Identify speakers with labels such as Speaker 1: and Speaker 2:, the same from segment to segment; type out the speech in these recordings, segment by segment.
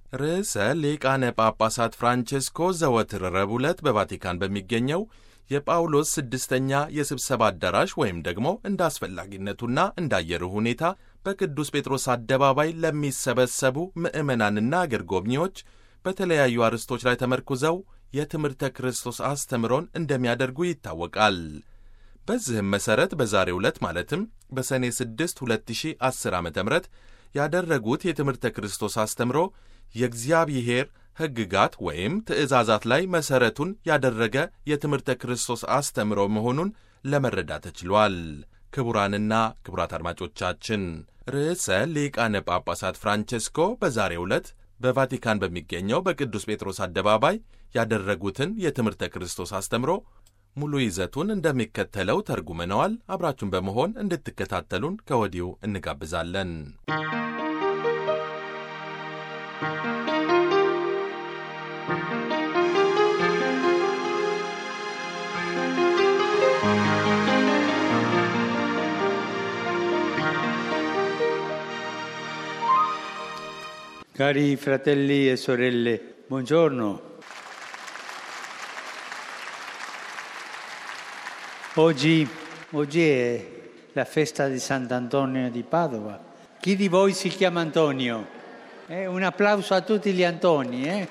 Speaker 1: ርዕሰ ሊቃነ ጳጳሳት ፍራንቼስኮ ዘወትር ረቡዕ ዕለት በቫቲካን በሚገኘው የጳውሎስ ስድስተኛ የስብሰባ አዳራሽ ወይም ደግሞ እንደ አስፈላጊነቱና እንደ አየሩ ሁኔታ በቅዱስ ጴጥሮስ አደባባይ ለሚሰበሰቡ ምዕመናንና አገር ጎብኚዎች በተለያዩ አርዕስቶች ላይ ተመርኩዘው የትምህርተ ክርስቶስ አስተምሮን እንደሚያደርጉ ይታወቃል። በዚህም መሠረት በዛሬው ዕለት ማለትም በሰኔ 6 2010 ዓ ም ያደረጉት የትምህርተ ክርስቶስ አስተምሮ የእግዚአብሔር ሕግጋት ወይም ትእዛዛት ላይ መሠረቱን ያደረገ የትምህርተ ክርስቶስ አስተምሮ መሆኑን ለመረዳት ተችሏል። ክቡራንና ክቡራት አድማጮቻችን ርዕሰ ሊቃነ ጳጳሳት ፍራንቼስኮ በዛሬው ዕለት በቫቲካን በሚገኘው በቅዱስ ጴጥሮስ አደባባይ ያደረጉትን የትምህርተ ክርስቶስ አስተምሮ ሙሉ ይዘቱን እንደሚከተለው ተርጉመነዋል። አብራችሁን በመሆን እንድትከታተሉን ከወዲሁ እንጋብዛለን።
Speaker 2: Cari fratelli e sorelle, buongiorno. Oggi, oggi è la festa di Sant'Antonio di Padova. Chi di voi si chiama Antonio? Eh, un applauso a tutti gli Antoni. Eh?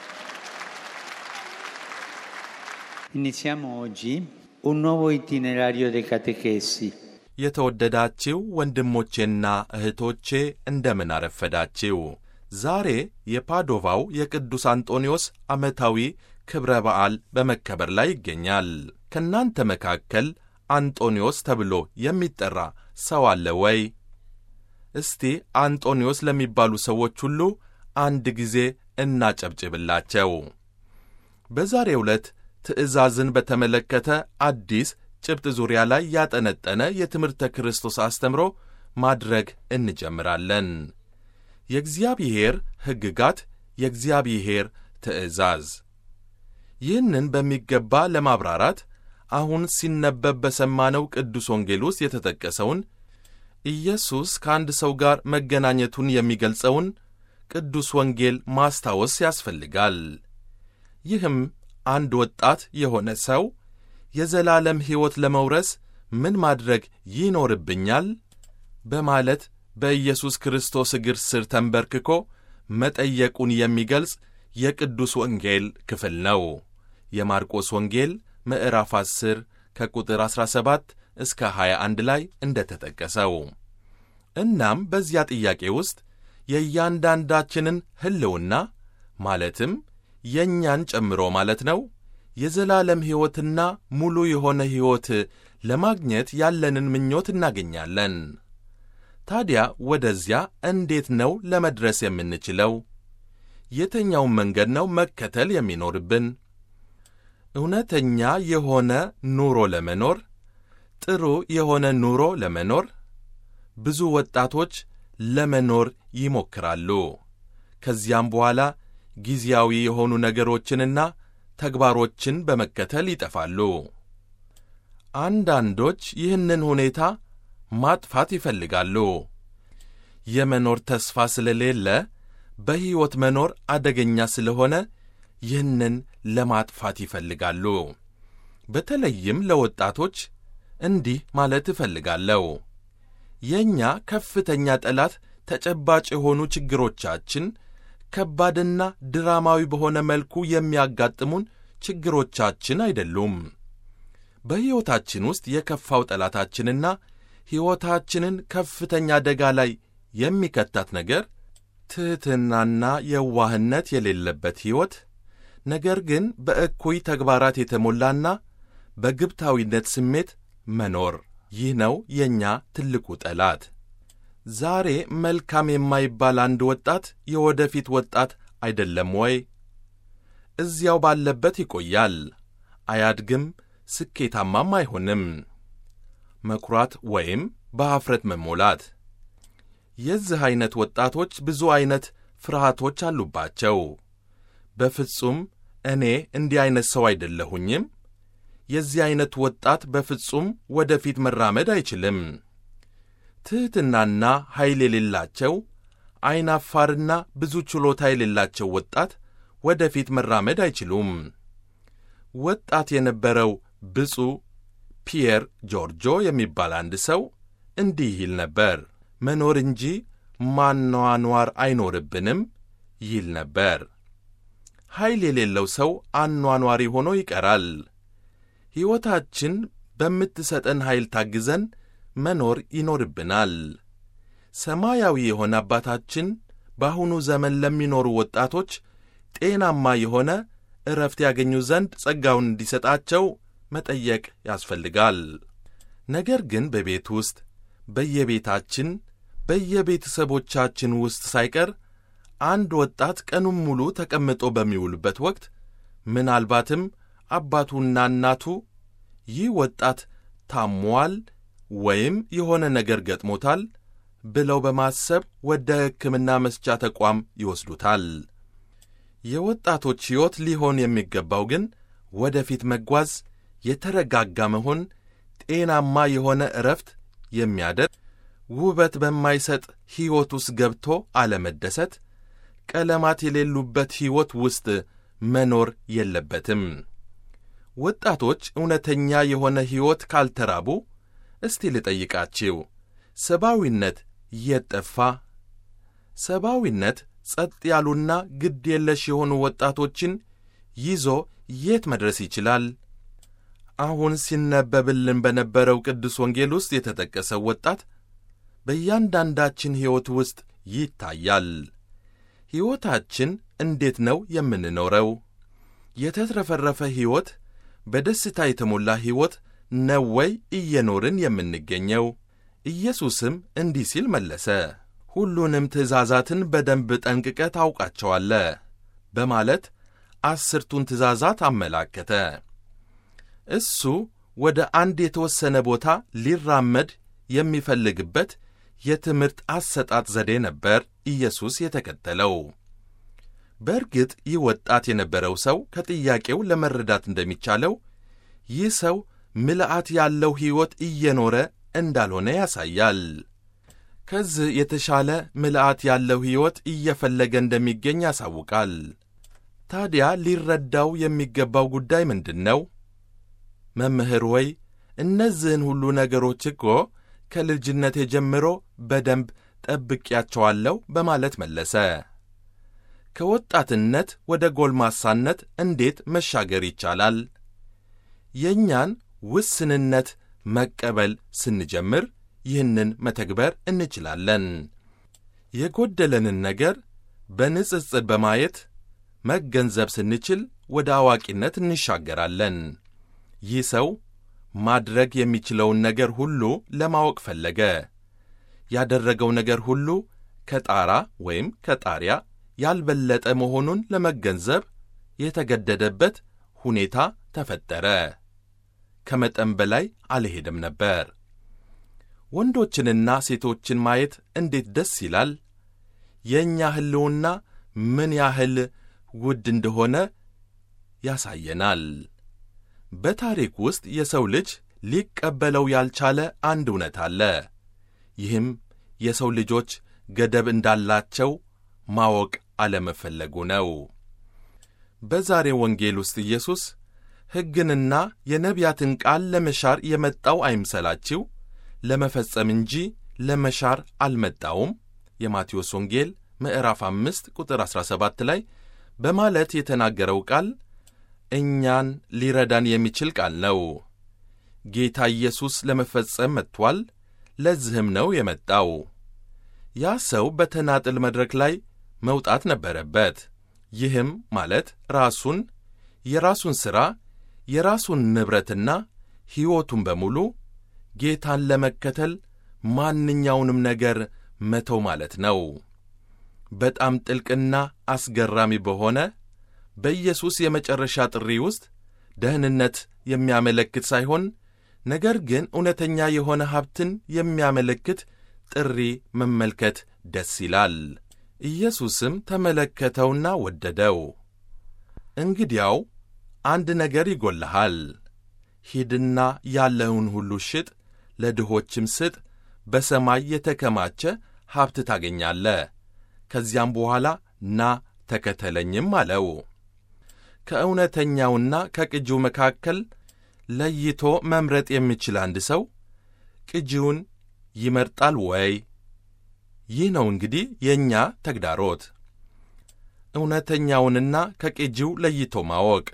Speaker 2: Iniziamo oggi un nuovo itinerario dei catechesi.
Speaker 1: የተወደዳችው ወንድሞቼና እህቶቼ እንደምን አረፈዳችው። ዛሬ የፓዶቫው የቅዱስ አንጦኒዮስ ዓመታዊ ክብረ በዓል በመከበር ላይ ይገኛል። ከእናንተ መካከል አንጦኒዮስ ተብሎ የሚጠራ ሰው አለ ወይ? እስቲ አንጦኒዮስ ለሚባሉ ሰዎች ሁሉ አንድ ጊዜ እናጨብጭብላቸው። በዛሬው ዕለት ትእዛዝን በተመለከተ አዲስ ጭብጥ ዙሪያ ላይ ያጠነጠነ የትምህርተ ክርስቶስ አስተምሮ ማድረግ እንጀምራለን። የእግዚአብሔር ሕግጋት፣ የእግዚአብሔር ትእዛዝ። ይህንን በሚገባ ለማብራራት አሁን ሲነበብ በሰማነው ቅዱስ ወንጌል ውስጥ የተጠቀሰውን ኢየሱስ ከአንድ ሰው ጋር መገናኘቱን የሚገልጸውን ቅዱስ ወንጌል ማስታወስ ያስፈልጋል። ይህም አንድ ወጣት የሆነ ሰው የዘላለም ሕይወት ለመውረስ ምን ማድረግ ይኖርብኛል? በማለት በኢየሱስ ክርስቶስ እግር ስር ተንበርክኮ መጠየቁን የሚገልጽ የቅዱስ ወንጌል ክፍል ነው። የማርቆስ ወንጌል ምዕራፍ 10 ከቁጥር 17 እስከ 21 ላይ እንደ ተጠቀሰው። እናም በዚያ ጥያቄ ውስጥ የእያንዳንዳችንን ሕልውና ማለትም የእኛን ጨምሮ ማለት ነው የዘላለም ሕይወትና ሙሉ የሆነ ሕይወት ለማግኘት ያለንን ምኞት እናገኛለን። ታዲያ ወደዚያ እንዴት ነው ለመድረስ የምንችለው? የትኛውን መንገድ ነው መከተል የሚኖርብን? እውነተኛ የሆነ ኑሮ ለመኖር ጥሩ የሆነ ኑሮ ለመኖር ብዙ ወጣቶች ለመኖር ይሞክራሉ። ከዚያም በኋላ ጊዜያዊ የሆኑ ነገሮችንና ተግባሮችን በመከተል ይጠፋሉ። አንዳንዶች ይህንን ሁኔታ ማጥፋት ይፈልጋሉ። የመኖር ተስፋ ስለሌለ በሕይወት መኖር አደገኛ ስለሆነ ይህንን ለማጥፋት ይፈልጋሉ። በተለይም ለወጣቶች እንዲህ ማለት እፈልጋለሁ። የእኛ ከፍተኛ ጠላት ተጨባጭ የሆኑ ችግሮቻችን ከባድና ድራማዊ በሆነ መልኩ የሚያጋጥሙን ችግሮቻችን አይደሉም። በሕይወታችን ውስጥ የከፋው ጠላታችንና ሕይወታችንን ከፍተኛ አደጋ ላይ የሚከታት ነገር ትሕትናና የዋህነት የሌለበት ሕይወት፣ ነገር ግን በእኩይ ተግባራት የተሞላና በግብታዊነት ስሜት መኖር። ይህ ነው የእኛ ትልቁ ጠላት። ዛሬ መልካም የማይባል አንድ ወጣት የወደፊት ወጣት አይደለም ወይ? እዚያው ባለበት ይቆያል፣ አያድግም፣ ስኬታማም አይሆንም። መኩራት ወይም በኀፍረት መሞላት። የዚህ ዐይነት ወጣቶች ብዙ ዐይነት ፍርሃቶች አሉባቸው። በፍጹም እኔ እንዲህ ዐይነት ሰው አይደለሁኝም። የዚህ ዐይነት ወጣት በፍጹም ወደፊት መራመድ አይችልም። ትሕትናና ኃይል የሌላቸው አይናፋርና ብዙ ችሎታ የሌላቸው ወጣት ወደፊት መራመድ አይችሉም። ወጣት የነበረው ብፁዕ ፒየር ጆርጆ የሚባል አንድ ሰው እንዲህ ይል ነበር። መኖር እንጂ ማኗኗር አይኖርብንም ይል ነበር። ኃይል የሌለው ሰው አኗኗሪ ሆኖ ይቀራል። ሕይወታችን በምትሰጠን ኃይል ታግዘን መኖር ይኖርብናል። ሰማያዊ የሆነ አባታችን በአሁኑ ዘመን ለሚኖሩ ወጣቶች ጤናማ የሆነ ዕረፍት ያገኙ ዘንድ ጸጋውን እንዲሰጣቸው መጠየቅ ያስፈልጋል። ነገር ግን በቤት ውስጥ በየቤታችን በየቤተሰቦቻችን ውስጥ ሳይቀር አንድ ወጣት ቀኑን ሙሉ ተቀምጦ በሚውልበት ወቅት ምናልባትም አባቱና እናቱ ይህ ወጣት ታሟል ወይም የሆነ ነገር ገጥሞታል ብለው በማሰብ ወደ ሕክምና መስጫ ተቋም ይወስዱታል። የወጣቶች ሕይወት ሊሆን የሚገባው ግን ወደፊት መጓዝ፣ የተረጋጋ መሆን፣ ጤናማ የሆነ ዕረፍት የሚያደርግ ውበት በማይሰጥ ሕይወት ውስጥ ገብቶ አለመደሰት፣ ቀለማት የሌሉበት ሕይወት ውስጥ መኖር የለበትም። ወጣቶች እውነተኛ የሆነ ሕይወት ካልተራቡ እስቲ ልጠይቃችሁ፣ ሰብአዊነት የት ጠፋ? ሰብአዊነት ጸጥ ያሉና ግድ የለሽ የሆኑ ወጣቶችን ይዞ የት መድረስ ይችላል? አሁን ሲነበብልን በነበረው ቅዱስ ወንጌል ውስጥ የተጠቀሰው ወጣት በእያንዳንዳችን ሕይወት ውስጥ ይታያል። ሕይወታችን እንዴት ነው የምንኖረው? የተትረፈረፈ ሕይወት፣ በደስታ የተሞላ ሕይወት ነው ወይ እየኖርን የምንገኘው? ኢየሱስም እንዲህ ሲል መለሰ፣ ሁሉንም ትእዛዛትን በደንብ ጠንቅቀ ታውቃቸዋለ በማለት አስርቱን ትእዛዛት አመላከተ። እሱ ወደ አንድ የተወሰነ ቦታ ሊራመድ የሚፈልግበት የትምህርት አሰጣጥ ዘዴ ነበር ኢየሱስ የተከተለው። በእርግጥ ይህ ወጣት የነበረው ሰው ከጥያቄው ለመረዳት እንደሚቻለው ይህ ሰው ምልአት ያለው ሕይወት እየኖረ እንዳልሆነ ያሳያል። ከዚህ የተሻለ ምልአት ያለው ሕይወት እየፈለገ እንደሚገኝ ያሳውቃል። ታዲያ ሊረዳው የሚገባው ጉዳይ ምንድን ነው? መምህር ሆይ እነዚህን ሁሉ ነገሮች እኮ ከልጅነቴ ጀምሮ በደንብ ጠብቄያቸዋለሁ በማለት መለሰ። ከወጣትነት ወደ ጎልማሳነት እንዴት መሻገር ይቻላል? የእኛን ውስንነት መቀበል ስንጀምር ይህንን መተግበር እንችላለን። የጎደለንን ነገር በንጽጽር በማየት መገንዘብ ስንችል ወደ አዋቂነት እንሻገራለን። ይህ ሰው ማድረግ የሚችለውን ነገር ሁሉ ለማወቅ ፈለገ። ያደረገው ነገር ሁሉ ከጣራ ወይም ከጣሪያ ያልበለጠ መሆኑን ለመገንዘብ የተገደደበት ሁኔታ ተፈጠረ። ከመጠን በላይ አልሄደም ነበር። ወንዶችንና ሴቶችን ማየት እንዴት ደስ ይላል! የእኛ ሕልውና ምን ያህል ውድ እንደሆነ ያሳየናል። በታሪክ ውስጥ የሰው ልጅ ሊቀበለው ያልቻለ አንድ እውነት አለ። ይህም የሰው ልጆች ገደብ እንዳላቸው ማወቅ አለመፈለጉ ነው። በዛሬው ወንጌል ውስጥ ኢየሱስ ሕግንና የነቢያትን ቃል ለመሻር የመጣው አይምሰላችሁ፣ ለመፈጸም እንጂ ለመሻር አልመጣውም የማቴዎስ ወንጌል ምዕራፍ አምስት ቁጥር 17 ላይ በማለት የተናገረው ቃል እኛን ሊረዳን የሚችል ቃል ነው። ጌታ ኢየሱስ ለመፈጸም መጥቷል። ለዚህም ነው የመጣው። ያ ሰው በተናጥል መድረክ ላይ መውጣት ነበረበት። ይህም ማለት ራሱን፣ የራሱን ሥራ፣ የራሱን ንብረትና ሕይወቱን በሙሉ ጌታን ለመከተል ማንኛውንም ነገር መተው ማለት ነው። በጣም ጥልቅና አስገራሚ በሆነ በኢየሱስ የመጨረሻ ጥሪ ውስጥ ደህንነት የሚያመለክት ሳይሆን ነገር ግን እውነተኛ የሆነ ሀብትን የሚያመለክት ጥሪ መመልከት ደስ ይላል። ኢየሱስም ተመለከተውና ወደደው። እንግዲያው አንድ ነገር ይጎልሃል፣ ሂድና ያለውን ሁሉ ሽጥ፣ ለድሆችም ስጥ፣ በሰማይ የተከማቸ ሀብት ታገኛለህ፣ ከዚያም በኋላ ና ተከተለኝም አለው። ከእውነተኛውና ከቅጂው መካከል ለይቶ መምረጥ የሚችል አንድ ሰው ቅጂውን ይመርጣል ወይ? ይህ ነው እንግዲህ የእኛ ተግዳሮት፣ እውነተኛውንና ከቅጂው ለይቶ ማወቅ።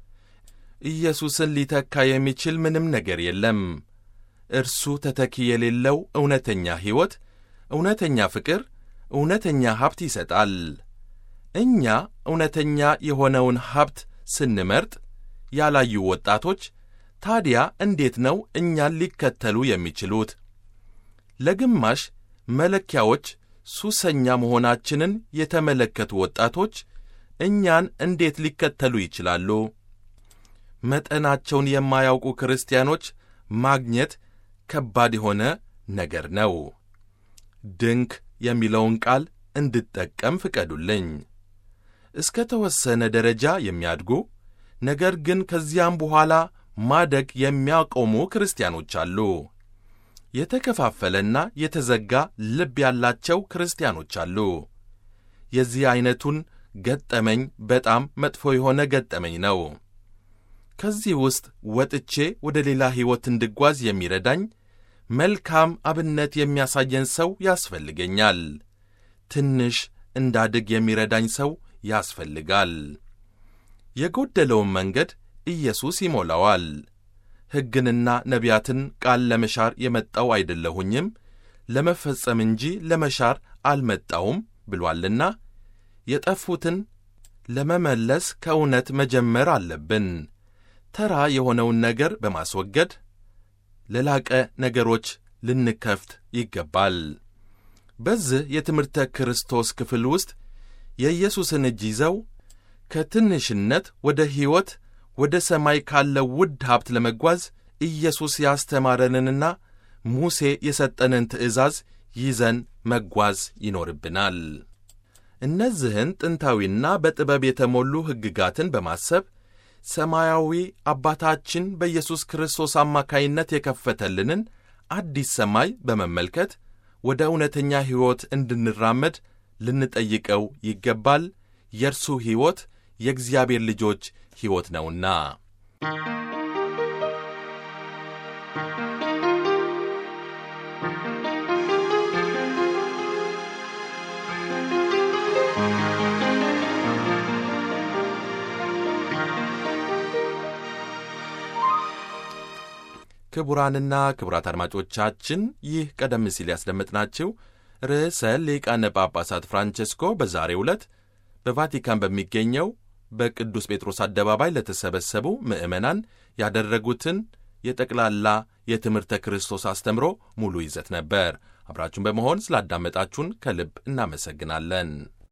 Speaker 1: ኢየሱስን ሊተካ የሚችል ምንም ነገር የለም። እርሱ ተተኪ የሌለው እውነተኛ ሕይወት፣ እውነተኛ ፍቅር፣ እውነተኛ ሀብት ይሰጣል። እኛ እውነተኛ የሆነውን ሀብት ስንመርጥ ያላዩ ወጣቶች ታዲያ እንዴት ነው እኛን ሊከተሉ የሚችሉት? ለግማሽ መለኪያዎች ሱሰኛ መሆናችንን የተመለከቱ ወጣቶች እኛን እንዴት ሊከተሉ ይችላሉ? መጠናቸውን የማያውቁ ክርስቲያኖች ማግኘት ከባድ የሆነ ነገር ነው። ድንክ የሚለውን ቃል እንድጠቀም ፍቀዱልኝ። እስከ ተወሰነ ደረጃ የሚያድጉ ነገር ግን ከዚያም በኋላ ማደግ የሚያቆሙ ክርስቲያኖች አሉ። የተከፋፈለና የተዘጋ ልብ ያላቸው ክርስቲያኖች አሉ። የዚህ ዐይነቱን ገጠመኝ በጣም መጥፎ የሆነ ገጠመኝ ነው። ከዚህ ውስጥ ወጥቼ ወደ ሌላ ሕይወት እንድጓዝ የሚረዳኝ መልካም አብነት የሚያሳየን ሰው ያስፈልገኛል። ትንሽ እንዳድግ የሚረዳኝ ሰው ያስፈልጋል። የጎደለውን መንገድ ኢየሱስ ይሞላዋል። ሕግንና ነቢያትን ቃል ለመሻር የመጣው አይደለሁኝም ለመፈጸም እንጂ ለመሻር አልመጣውም ብሏልና የጠፉትን ለመመለስ ከእውነት መጀመር አለብን። ተራ የሆነውን ነገር በማስወገድ ለላቀ ነገሮች ልንከፍት ይገባል። በዚህ የትምህርተ ክርስቶስ ክፍል ውስጥ የኢየሱስን እጅ ይዘው ከትንሽነት ወደ ሕይወት ወደ ሰማይ ካለው ውድ ሀብት ለመጓዝ ኢየሱስ ያስተማረንንና ሙሴ የሰጠንን ትእዛዝ ይዘን መጓዝ ይኖርብናል። እነዚህን ጥንታዊና በጥበብ የተሞሉ ሕግጋትን በማሰብ ሰማያዊ አባታችን በኢየሱስ ክርስቶስ አማካይነት የከፈተልንን አዲስ ሰማይ በመመልከት ወደ እውነተኛ ሕይወት እንድንራመድ ልንጠይቀው ይገባል። የእርሱ ሕይወት የእግዚአብሔር ልጆች ሕይወት ነውና። ክቡራንና ክቡራት አድማጮቻችን ይህ ቀደም ሲል ያስደመጥናችሁ ርዕሰ ሊቃነ ጳጳሳት ፍራንቼስኮ በዛሬው ዕለት በቫቲካን በሚገኘው በቅዱስ ጴጥሮስ አደባባይ ለተሰበሰቡ ምዕመናን ያደረጉትን የጠቅላላ የትምህርተ ክርስቶስ አስተምሮ ሙሉ ይዘት ነበር። አብራችሁን በመሆን ስላዳመጣችሁን ከልብ እናመሰግናለን።